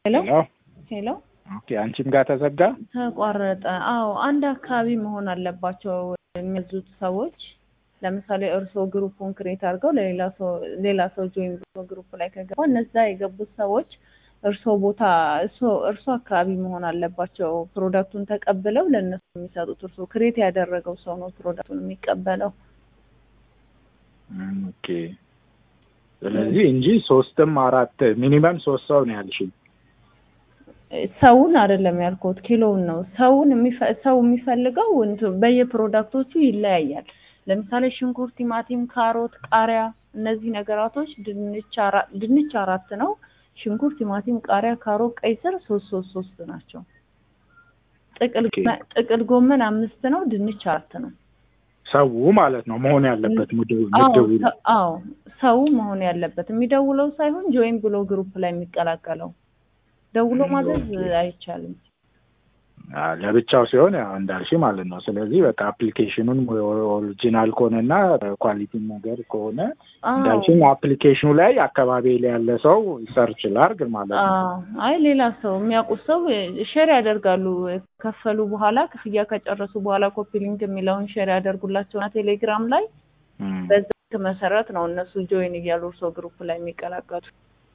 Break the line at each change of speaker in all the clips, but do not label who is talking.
ሄሎ
ሄሎ
ሄሎ
ኦኬ፣ አንቺም ጋር ተዘጋ።
ተቋረጠ። አዎ አንድ አካባቢ መሆን አለባቸው የሚያዙት ሰዎች። ለምሳሌ እርስዎ ግሩፑን ክሬት አድርገው ለሌላ ሰው ሌላ ሰው ጆይን ብሎ ግሩፕ ላይ ከገባ እነዛ የገቡት ሰዎች እርስዎ ቦታ እርስዎ እርስዎ አካባቢ መሆን አለባቸው። ፕሮዳክቱን ተቀብለው ለእነሱ የሚሰጡት እርስዎ ክሬት ያደረገው ሰው ነው ፕሮዳክቱን የሚቀበለው።
እም፣ ኦኬ። ስለዚህ እንጂ ሶስትም አራት ሚኒመም ሶስት ሰው ነው ያልሽኝ።
ሰውን አይደለም ያልኩት ኪሎውን ነው። ሰውን የሚፈ- ሰው የሚፈልገው እንትን በየፕሮዳክቶቹ ይለያያል። ለምሳሌ ሽንኩርት፣ ቲማቲም፣ ካሮት፣ ቃሪያ እነዚህ ነገራቶች ድንች አራ- ድንች አራት ነው። ሽንኩርት፣ ቲማቲም፣ ቃሪያ፣ ካሮት፣ ቀይ ስር ሶስት ሶስት ሶስት ናቸው። ጥቅል
ኦኬ።
ጎመን- ጥቅል ጎመን አምስት ነው። ድንች አራት ነው።
ሰው ማለት ነው መሆን ያለበት ምድብ
አዎ
ምድቡ
ሰ- አዎ ሰው መሆን ያለበት የሚደውለው ሳይሆን ጆይን ብሎ ግሩፕ ላይ የሚቀላቀለው ደውሎ
ም፣
ማዘዝ
ኦኬ።
አይቻልም።
አ፣ ለብቻው ሲሆን ያው እንዳልሽ ማለት ነው። ስለዚህ በቃ አፕሊኬሽኑን ኦሪጂናል ከሆነና ኳሊቲ ነገር ከሆነ
አዎ
እንዳልሽኝ አፕሊኬሽኑ ላይ አካባቢ ላይ ያለ ሰው ሰርች ላርግ ማለት ነው።
አዎ አይ ሌላ ሰው የሚያውቁት ሰው ሼር ያደርጋሉ። ከፈሉ በኋላ ክፍያ ከጨረሱ በኋላ ኮፒ ሊንክ የሚለውን ሼር ያደርጉላቸውና ቴሌግራም ላይ
እም፣
በዛ መሰረት ነው እነሱ ጆይን እያሉ እርሶ ግሩፕ ላይ የሚቀላቀሉ።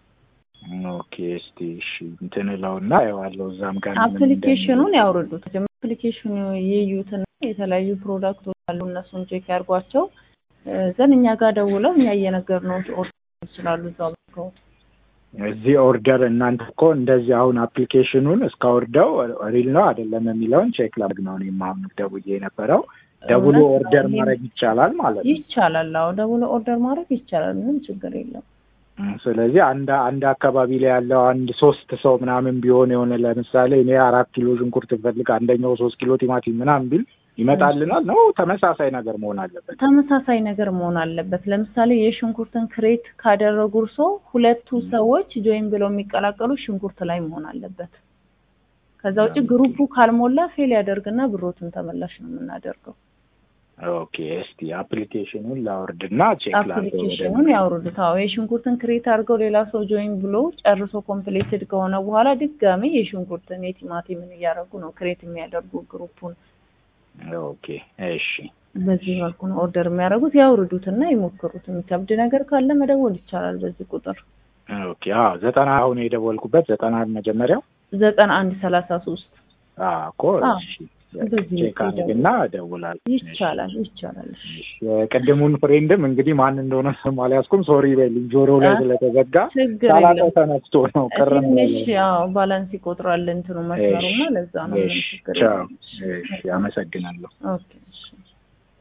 ኦኬ። እስቲ እሺ እንትን እለውና ያዋለው እዛም ጋር ምን
አፕሊኬሽኑን ያውርዱት። አፕሊኬሽኑ ይዩትና የተለያዩ ፕሮዳክቶች አሉ እነሱን ቼክ ያርጓቸው። ዘን እኛ ጋር ደውለው እኛ እየነገርነው ኦርደር ይችላሉ እዛው ባርከው
እዚህ ኦርደር እናንተ እኮ እንደዚህ አሁን አፕሊኬሽኑን እስካወርደው ሪል ነው አይደለም የሚለውን ቼክ ላድርግ ነው እኔም አሁን ደውዬ የነበረው። ደውሎ
እውነት ነው።
ኦርደር
ይሄ
ማድረግ ይቻላል ማለት ነው።
ይቻላል። አዎ ደውሎ ኦርደር ማድረግ ይቻላል። ምንም ችግር የለም።
እም፣ ስለዚህ አንድ አንድ አካባቢ ላይ ያለው አንድ ሶስት ሰው ምናምን ቢሆን የሆነ ለምሳሌ እኔ አራት ኪሎ ሽንኩርት ብፈልግ አንደኛው ሶስት ኪሎ ቲማቲም ምናምን ቢል ይመጣልናል ነው ተመሳሳይ ነገር መሆን አለበት?
ተመሳሳይ ነገር መሆን አለበት። ለምሳሌ የሽንኩርትን ክሬት ካደረጉ እርሶ ሁለቱ ሰዎች ጆይን ብለው የሚቀላቀሉ ሽንኩርት ላይ መሆን አለበት። ከዛ ውጭ ግሩፑ ካልሞላ ፌል ያደርግና ብሮትን ተመላሽ ነው የምናደርገው።
ኦኬ እስቲ አፕሊኬሽኑን ላወርድና ቼክ ላድርገው
አፕሊኬሽኑን
በደንብ።
ያውርዱት። አዎ የሽንኩርትን ክሬት አድርገው ሌላ ሰው ጆይን ብሎ ጨርሶ ኮምፕሌትድ ከሆነ በኋላ ድጋሜ የሽንኩርትን የቲማቲምን እያደረጉ ነው ክሬት የሚያደርጉ ግሩፑን።
ኦኬ እሺ
በዚህ መልኩ ነው ኦርደር የሚያደርጉት። ያውርዱትና ይሞክሩት። የሚከብድ ነገር ካለ መደወል ይቻላል በዚህ ቁጥር
ኦኬ አዎ ዘጠና አሁን የደወልኩበት ዘጠና መጀመሪያው
ዘጠና አንድ ሰላሳ ሶስት
አዎ እኮ
አዎ፣
እሺ
በዚህ
ቼክ አድርግና እደውላለሁ።
ይቻላል ይቻላል። እሺ።
እሺ የቅድሙን ፍሬንድም እንግዲህ ማን እንደሆነ ስም አልያዝኩም። ሶሪ በልኝ ጆሮ ላይ
አ-
ስለተዘጋ
ችግር
ሳላውቀው
የለም።
ተነስቶ ነው ቅር ነው
ትንሽ
ያለኝ።
ያው ባላንስ ይቆጥራል እንትኑ መስመሩና ለዛ ነው። ምንም
እሺ
ችግር
ቻው።
የለም።
እሺ አመሰግናለሁ።
ኦኬ እሺ